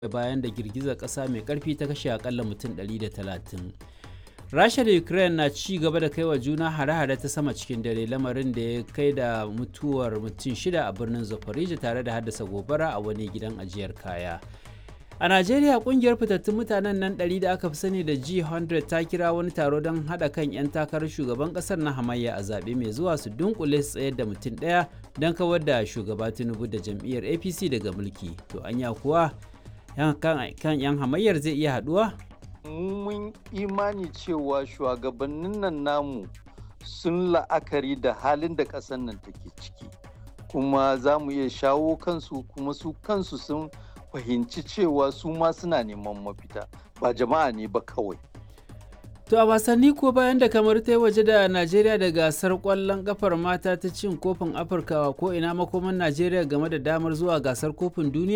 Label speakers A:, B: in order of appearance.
A: bayan da girgizar ƙasa mai ƙarfi ta kashe akalla mutum 130 rasha da ukraine na ci gaba da kai wa juna hare-hare ta sama cikin dare lamarin da ya kai da mutuwar mutum shida a birnin zaporizhia tare da haddasa gobara a wani gidan ajiyar kaya a najeriya kungiyar fitattun mutanen nan 100 da aka fi sani da g100 ta kira wani taro don haɗa kan 'yan takarar shugaban ƙasar na hamayya a zaɓe mai zuwa su dunkule su tsayar da mutum ɗaya don kawar da shugaba tinubu da jam'iyyar apc daga mulki to anya kuwa kan 'yan hamayyar zai iya haɗuwa
B: mun imani cewa shugabannin nan namu sun la'akari da halin da ƙasar nan take ciki kuma za mu iya shawo kansu kuma su kansu sun fahimci cewa su ma suna neman mafita ba jama'a ne ba kawai
A: To a wasanni ko bayan da kamar ta yi waje da Najeriya da gasar kwallon kafar mata ta cin kofin Afirka ko ina makoman Najeriya game da damar zuwa gasar kofin duniya